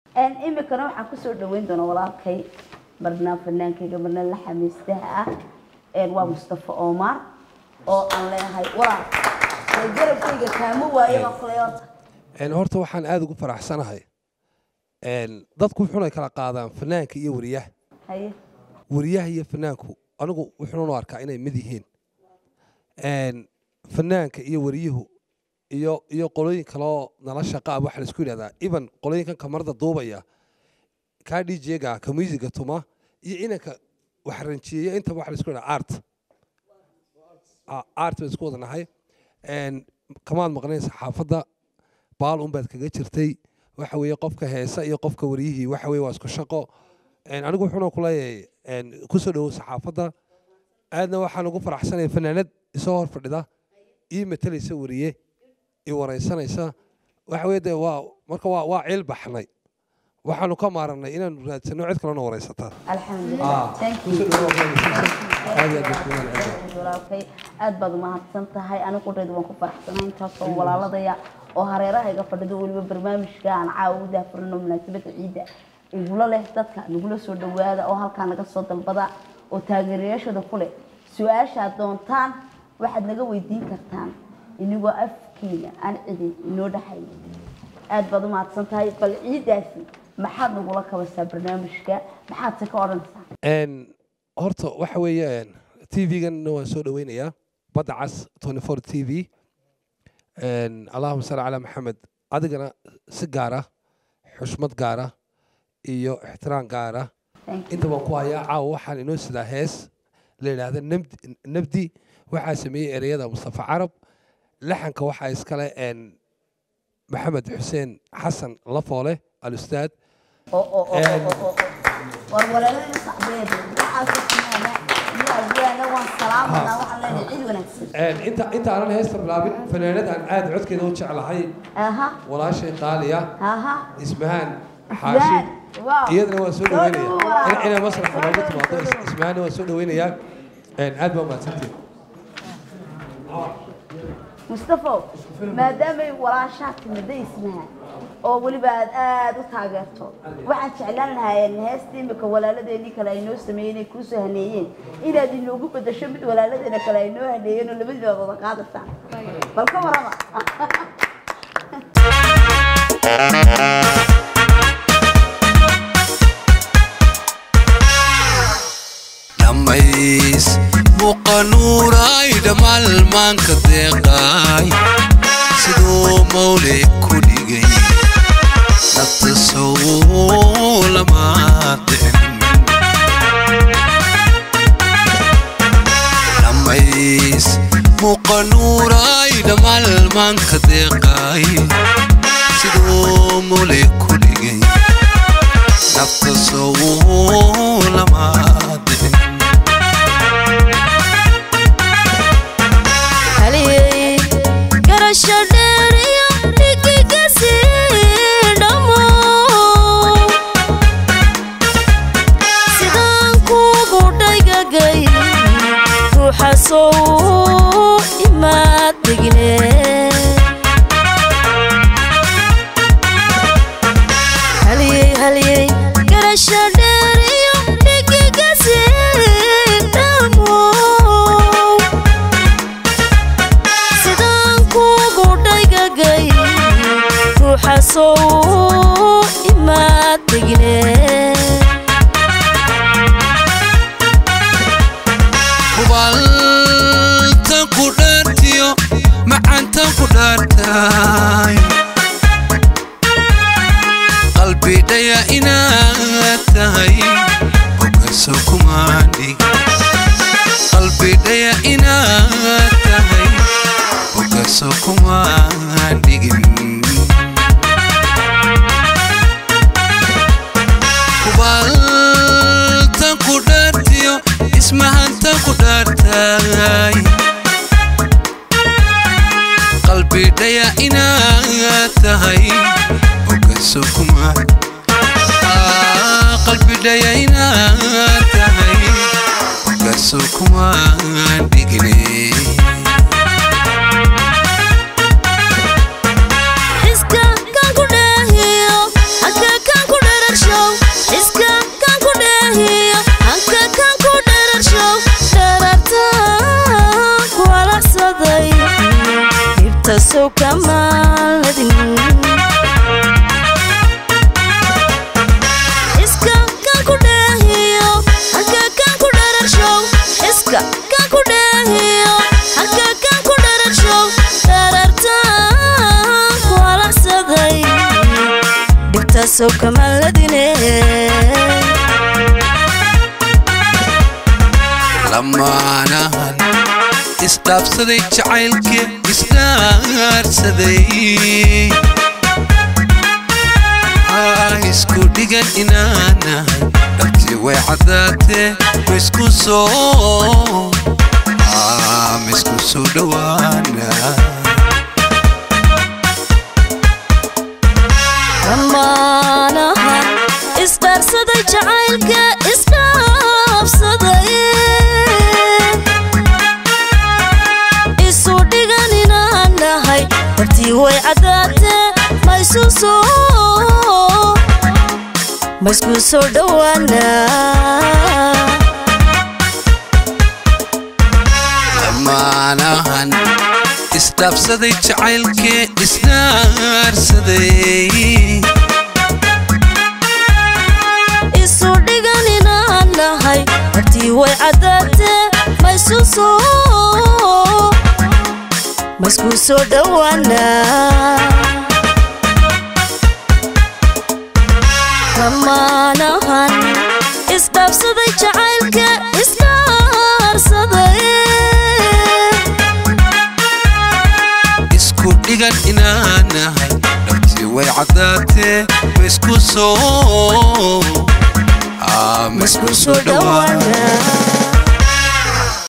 imikana waxaan kusoo dhaweyn doonaa walaalkay marna fanaankayga marna la xamiistaha ah waa mustafa omar oo aan leeyahay walaal garabkayga kaama waayo baan kuley horta horta waxaan aada ugu faraxsanahay dadku wuxuuna kala qaadaan fanaanka iyo wariyaha haye wariyaha iyo fanaanku anigu wuxuunu arkaa inay mid yihiin fanaanka iyo wariyuhu iyo iyo qolooyin kaloo nala shaqa ah waxaa laisku yidhahdaa even qolooyinkan kamarada duubaya kaa djga ka musiga tuma iyo inanka wax ranjiyeeya intaba waxa laisku yidhahdaa art art baan isku wada nahay kamaad maqnayn saxaafadda baal unbaad kaga jirtay waxa weeye qofka heesa iyo qofka wariyihii waxa weye waa isku shaqo anigu wuxuuna ku leeyahay kusoo dhowow saxaafadda aadna waxaan ugu faraxsanaya fanaanad isoo hor fadhida ii matalaysa wariye ii waraysanaysa waxa weye dee waa marka waa waa ciil baxnay waxaanu ka maarannay inaanu raadsano cid kalena waraysataa alxamdulilah thank you walaalkay aad baad umahadsan tahay anigu dheed waan ku faraxsanay intaasoo walaaladaya oo hareeraha iga fadhido weliba barnaamijka aan caawa u daafurino munaasabada ciidda igula leh dadka nagula soo dhawaada oo halkaa naga soo dalbada oo taageerayaashooda ku leh su-aashaad doontaan waxaad naga weydiin kartaan inigoo afkiina aan cidi inoo dhaxay aad baad umahadsan tahay bal ciiddaasi maxaad nagula kabasaa barnaamijka maxaad se ka odhanaysaa horta waxa weeye t v-ganna waan soo dhaweynayaa badda cas t v allahuma salli calaa maxamed adigana si gaara xushmad gaara iyo ixtiraam gaara inta baan ku hayaa caawa waxaan inoo sidaa hees la yidhaahda nabdi waxaa sameeyey ereyada mustafa carab laxanka waxaa iskale maxamed xuseen xasan lafoole alustaad war walaalada sacbeed waan salaamanaa waxaan leenahay cid wanaagsan inta inta aanan heesta bilaabin fanaanadaan aad codkeeda u jeclahay aha walaashay qaaliya aha ismahaan xaashi iyadana waan soo dhaweynaya inay masraxa noogu timaado ismahaanna waan soo dhaweynayaa aad baa mahadsantiin mustafo maadaamay walaashaa timida ismaha oo weliba aad aada u taageerto waxaan jeclaan lahaayeen heesta imika walaaladeenii kale ay noo sameeyeen ay kuu soo haneeyeen inaad inoogu bedasho mid walaaladeena kale ay noo haneeyeen oo labadiibaad wada qaadataan bal ka warama dhammays muqanuuray dhamaalmaanka deeqaay siduu mawle ku dhigay nafta sow lama dhicin dhammays muqanuuray dhamaalmaanka deeqaay siduu mawle ku dhigay nafta sow lama dhicin garasho dheeriyo dhigigasi dhamo sidaan kuugu dhaygagay ruuxasow imaad degne haliyey haliyey garasho dheeriyo dhigigasi dhamo sidaan kuugu dhaygagay ruuxasow imaad degne hubaltan ku dhaartiyo macantan ku dhaartay qalbi dhaya inaad tahay hogaso kumaandhig qalbi dhaya inaad tahay hogaso kumaandhigin hubaltan ku dhaartiyo ismahantan ku dhaartay qalbi dhaya inaad tahay hogaso kuma qalbi dhaya inaad tahay hogaso kuma dhigine iska kan ku dheehiyo halka kan ku dhibta sow kamaaladin iska kan ku dheehiyo halka kan ku dhararshow iska kan ku dheehiyo halka kan ku dhararshow dharartaan ku halacsaday dhibta sow kamaaladine lamaanahan isdhaafsaday jacaylkee isdhaarsaday Ah, isku dhigan inaanahay dhabtii way caddaatee ma isku soo Ah, ma isku soo dhowaana dhammaanahan isdhaarsaday jacaylka isdhaafsaday isu dhigan inaan nahay dartii way caddaatee ma isu soo ma isku soo dhowaana lamaanahan isdhaafsaday jacaylkee isdhaarsaday isu dhigan inaan nahay dartii way caddaatee ma isu soo ma isku soo dhowaana dhammaanahan isdhaafsaday jacaylka isdhaarsaday isku dhigan inaanahay dhabtii way caddaatee ma isku soo Ah, ma isku soo dhowaana